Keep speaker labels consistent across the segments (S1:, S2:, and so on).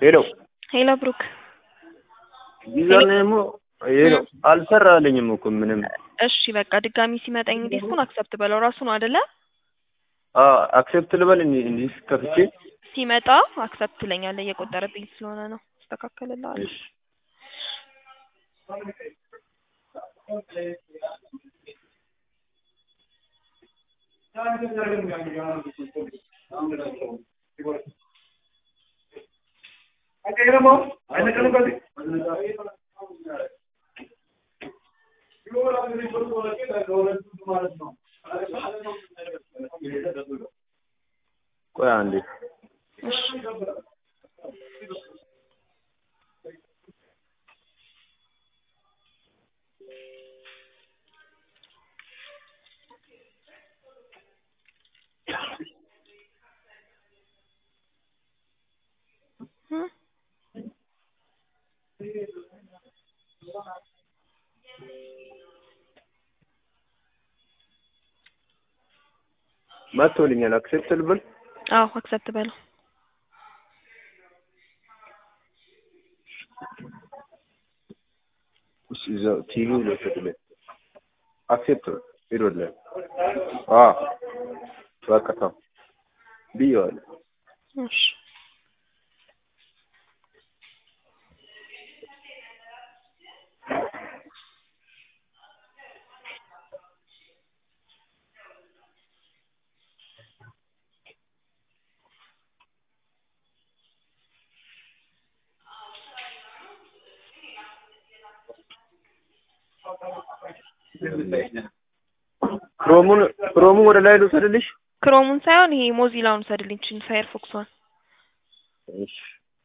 S1: ሄሎ
S2: ሄሎ ብሩክ
S1: ዩዘር ኔሙ ይሄ ነው። አልሰራልኝም እኮ ምንም።
S2: እሺ በቃ ድጋሚ ሲመጣኝ ዲስኩን አክሰፕት በለው ራሱ ነው አይደለ?
S1: አክሴፕት ልበል እንዲ- እንዲህ ከፍቼ
S2: ሲመጣ አክሰፕት ትለኛለህ እየቆጠረብኝ ስለሆነ ነው። አስተካከልልሃለሁ።
S1: እሺ ቆይ አንዴ
S2: እሺ እ
S1: መጥቶልኛል። አክሴፕት ልበል
S2: አዎ አክሰፕት በለው።
S1: እሺ እዛው ቲቪው ልወሰድልህ። አክሴፕት ሄዶልህ። አዎ በቃ ተው ብዬዋለሁ።
S2: እሺ
S1: ክሮሙን ክሮሙን ወደ ላይ ልውሰድልሽ?
S2: ክሮሙን ሳይሆን ይሄ ሞዚላውን ሰድልኝ ችን ፋየርፎክሷን
S1: እሺ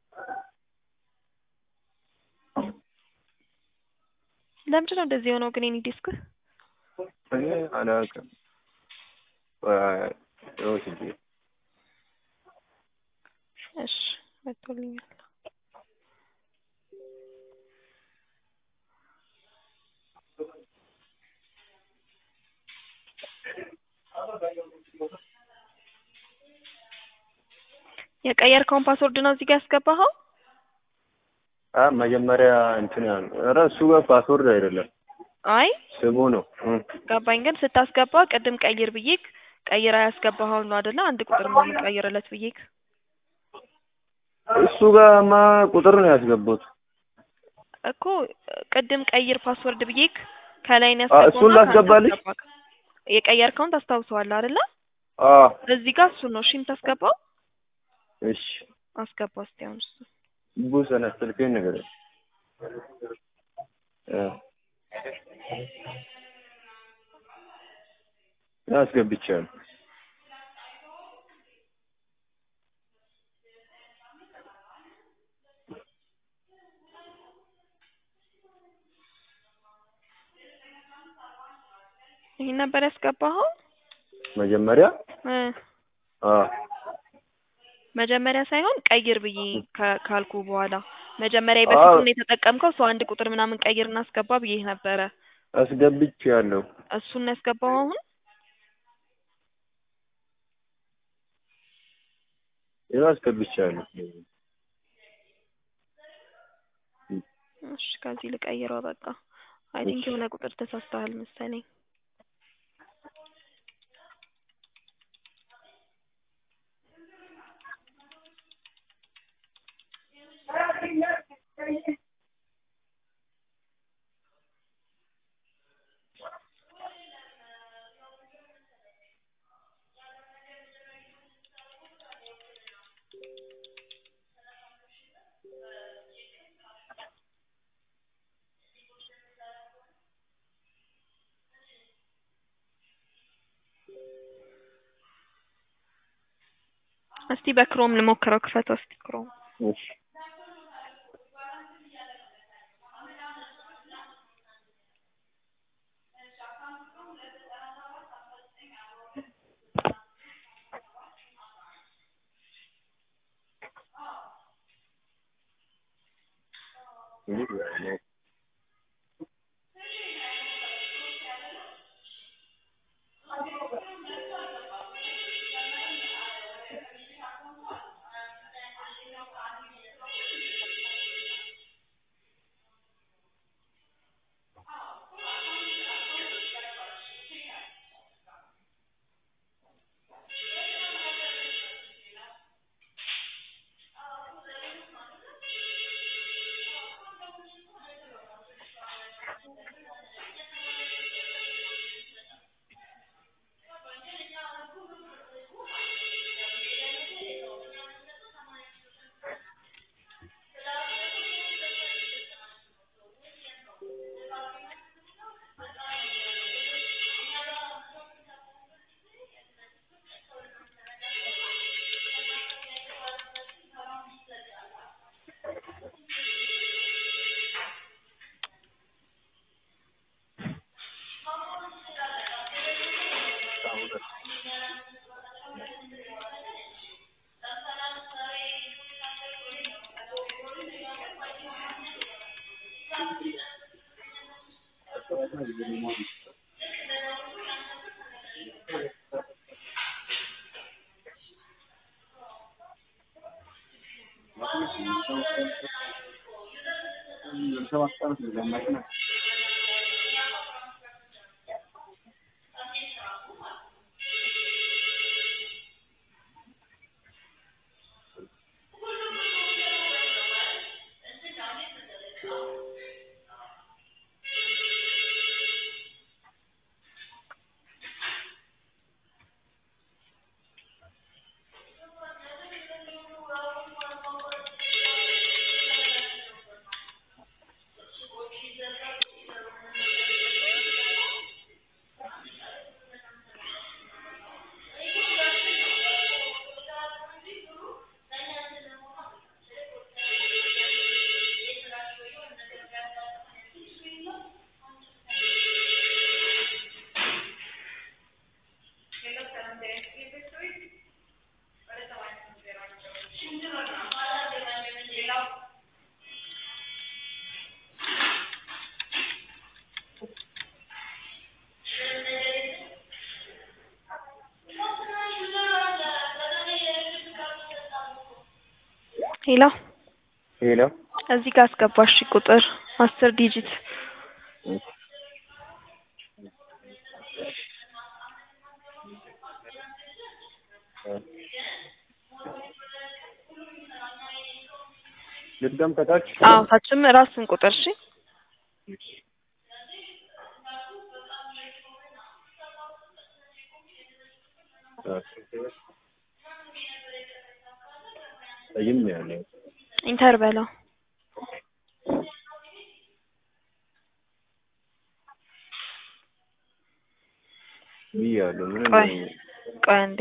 S2: ለምንድን ነው እንደዚህ የሆነው ግን የኔ ዲስክ?
S1: እኔ አላውቅም። ቆይ ወስጄ
S2: እሺ መጥቶልኛል። የቀየርከውን ፓስወርድ ነው እዚህ ጋር ያስገባኸው?
S1: አ መጀመሪያ እንትን ያ ኧረ እሱ ጋር ፓስወርድ አይደለም
S2: አይ
S1: ስሙ ነው። እ
S2: ገባኝ። ግን ስታስገባ ቅድም ቀይር ብዬክ ቀይራ ያስገባኸው ነው አይደለ? አንድ ቁጥር ነው የምቀይርለት ብዬክ።
S1: እሱ ጋርማ ቁጥር ነው ያስገባሁት።
S2: እኮ ቅድም ቀይር ፓስወርድ ብዬክ ከላይ ነው
S1: አ እሱን ላስገባልሽ?
S2: የቀየርከውን ታስታውሰዋለህ አይደለ?
S1: አ
S2: እዚህ ጋር እሱን ነው እሺ የምታስገባው።
S1: እሺ
S2: አስገባ እስቲ አሁን እሱ
S1: ቡሰነ ስልኬን ነገር እ አስገብቻለሁ።
S2: ይሄን ነበር ያስገባኸው?
S1: መጀመሪያ
S2: እ
S1: አ
S2: መጀመሪያ ሳይሆን ቀይር ብዬ ከ- ካልኩ በኋላ መጀመሪያ
S1: አዎ።
S2: በፊቱን የተጠቀምከው ሰው አንድ ቁጥር ምናምን ቀይር እና አስገባ ብዬ ነበረ።
S1: አስገብቻለሁ።
S2: እሱን ነው ያስገባው አሁን?
S1: ይኸው አስገብቻለሁ።
S2: እሺ ከዚህ ልቀይረው በቃ። አይ ቲንክ የሆነ ቁጥር ተሳስተሃል መሰለኝ። እስቲ በክሮም ልሞክረው። ክፈተው እስቲ ክሮም።
S1: እሺ
S2: ሄሎ
S1: ሄሎ
S2: እዚህ ጋር አስገባሽ ቁጥር አስር ዲጂት
S1: ልድገም ከታች
S2: አዎ ታችም ራስን ቁጥር እሺ
S1: ጠይም ነው ያለው
S2: ኢንተር በለው
S1: ብያለሁ ምን
S2: ቆይ ቆይ አንዴ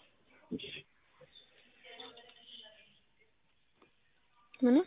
S2: ምን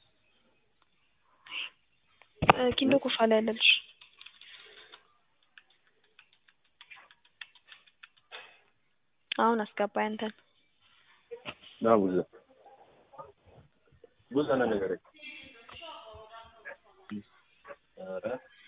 S2: ኪንዶ ኮፋ ላይ ያለልሽ አሁን አስገባኝ አንተን
S1: ና ቡዛ ቡዛ ና ነገር ኧረ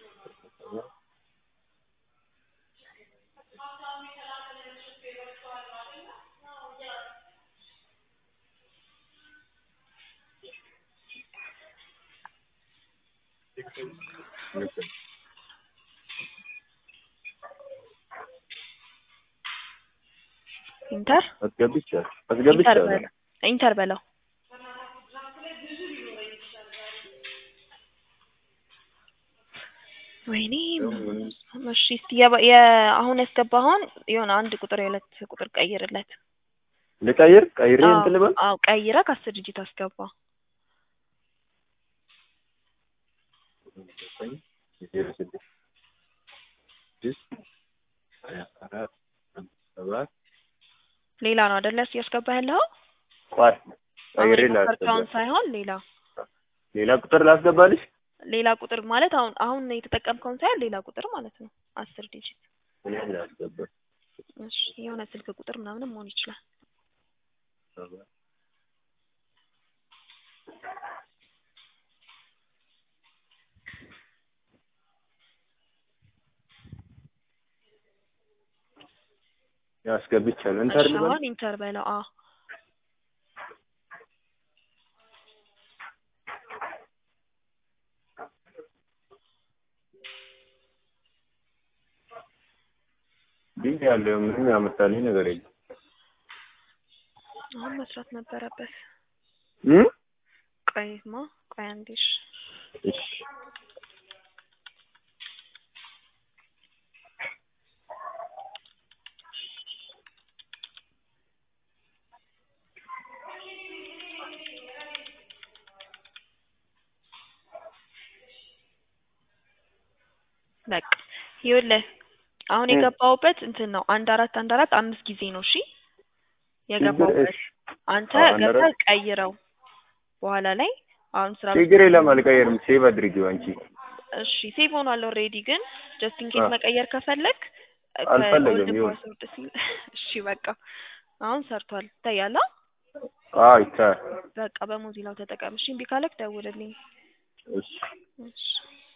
S2: ኢንተር
S1: አስገብቻለሁ
S2: ኢንተር
S1: አስገብቻለሁ
S2: በለው ኢንተር በለው ወይኔ እሺ እስቲ የባ- የ- አሁን ያስገባኸውን የሆነ አንድ ቁጥር የሁለት ቁጥር ቀይርለት
S1: ልቀይር ቀይሬ
S2: አዎ
S1: እንትን ልበል
S2: አዎ ቀይረህ ከአስር ዲጂት አስገባ
S1: ዜሮ ስድስት ስድስት ሀያ አራት ሰባት
S2: ሌላ ነው አይደለ ያስገባህ ያለኸው
S1: ቆይ
S2: አሁን
S1: ቀይሬ
S2: የሞከርከውን
S1: ላስገባ
S2: ሳይሆን ሌላ
S1: ሌላ ቁጥር ላስገባልሽ
S2: ሌላ ቁጥር ማለት አሁን አሁን የተጠቀምከውን ሳይሆን ሌላ ቁጥር ማለት ነው አስር ዲጂት
S1: እኔ ላስገባ
S2: እሺ የሆነ ስልክ ቁጥር ምናምንም መሆን ይችላል
S1: ሰባት ያስገብቻለሁ ኢንተር
S2: እሺ
S1: ልበል
S2: አሁን ኢንተር በለው አዎ
S1: ቢዚ ያለው ምንም ያመጣልኝ ነገር የለም።
S2: አሁን መስራት ነበረበት።
S1: እም?
S2: ቆይማ ቆይ አንዴ እሺ።
S1: እሺ
S2: በቃ ይኸውልህ አሁን
S1: እ።
S2: የገባሁበት እንትን ነው አንድ አራት አንድ አራት አምስት ጊዜ ነው እሺ የገባሁበት
S1: እሺ
S2: አንተ
S1: አዎ፣ አንድ
S2: ገብተህ
S1: አራት።
S2: ቀይረው በኋላ ላይ አሁን ስራ
S1: ችግር የለም አልቀየርም። ሴቭ አድርጊው አንቺ።
S2: እሺ ሴቭ ሆኗል ኦልሬዲ ግን ጀስት ኢን ኬስ
S1: አ።
S2: መቀየር ከፈለግ
S1: አልፈለግም፣
S2: ከኦልድ
S1: ይሁን።
S2: ፓስወርድ ሲል እሺ በቃ አሁን ሰርቷል ይታያል አ?
S1: አዎ ይቻላል።
S2: በቃ በሞዚላው ተጠቀም እሺ እምቢ ካለክ ደውልልኝ
S1: እሺ
S2: እሺ